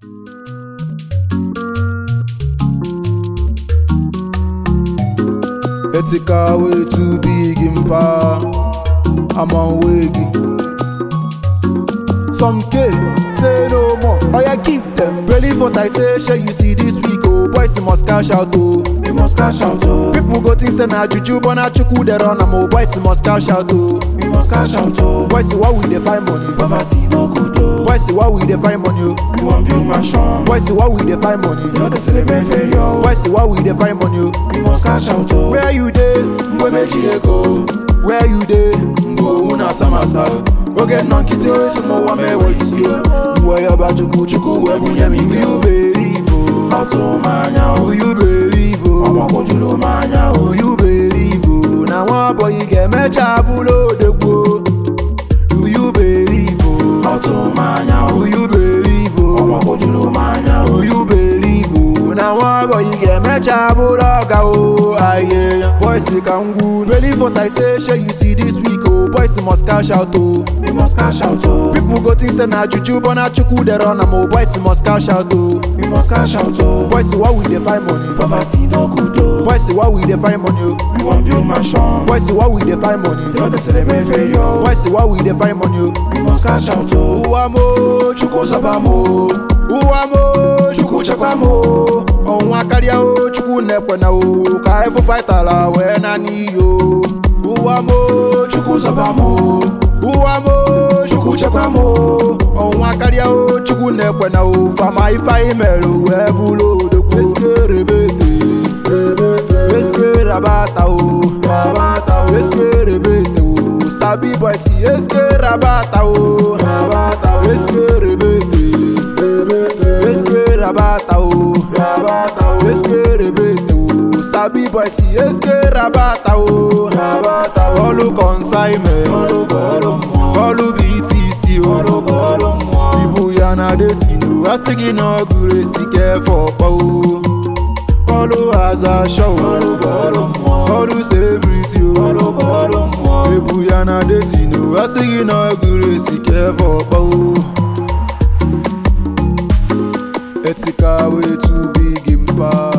Ethical way too big in power. I'm on wiggy. Some K say no more. Oh yeah, give them. Believe what I say. Share you see this week. Oh boys must cash out. Oh, we must cash out. Oh, people go think say na juju, but na chuku they run. am. Oh boys must cash out. Oh, we must cash out. Oh, boys why we dey find money? Poverty no good. Oh, boys why we dey find money? Oh, we want build mansion. Boys why we dey find money? No dey celebrate failure. Boys why we dey find money? Oh, we must cash out. Oh, where you dey? Mgbe meji ego. Where you dey? Mgbe owu na samasa. oge nọ nkịtị esi n'ụwa ma enwe isi mgbe ya ba chukwu chukwu wee bunye m ike uberivo ọtụmanya uyuberivo ọgbakọjuru m anya uyuberivo na nwa abọghị ga-emecha bụrụ odegbuo uyuberivo ọtụmanya uyuberivo ọgbakọjuru m anya uyuberivo na nwa abọghị ga-emecha bụrụ ọga o aye boys ka ngwu believe what I say shey you see this week o boys must cash out o we must cash out o people go think say na juju but na chukwu dey run am o boys must cash out o we must cash out o boys why we dey find money poverty no good o boys why we dey find money o we wan build mansion boys why we dey find money no dey celebrate failure boys why we dey find money o we must cash out o ụwa mo chukwu sọba mo ụwa mo chukwu chekwa mo ọnwa karịa o chukwu na-ekwe na o ka efu faitala wee na n'iyi o ụwa mo chukwu zọba mo ụwa mo chukwu chekwa mo ọnwa karịa o chukwu na-ekwe na o fama ife anyị mere wee bụrụ odogwu eske rebete eske rabata o rabata o eske rebete o sabi boys eske rabata o rabata o eske rebete eske rabata o rabata o eske rebete o sabi boys eske rabata o rabata o ọlụ consignment ọlụ btc o ibu ya na detinu asị gị na ọ gụrụ esi kefọ ọkpọ o ọlụ aza show ọlụ celebrity o ebu ya na detinu asị gị na ọ gụrụ esi kefọ ọkpọ o Ethical way too big in power.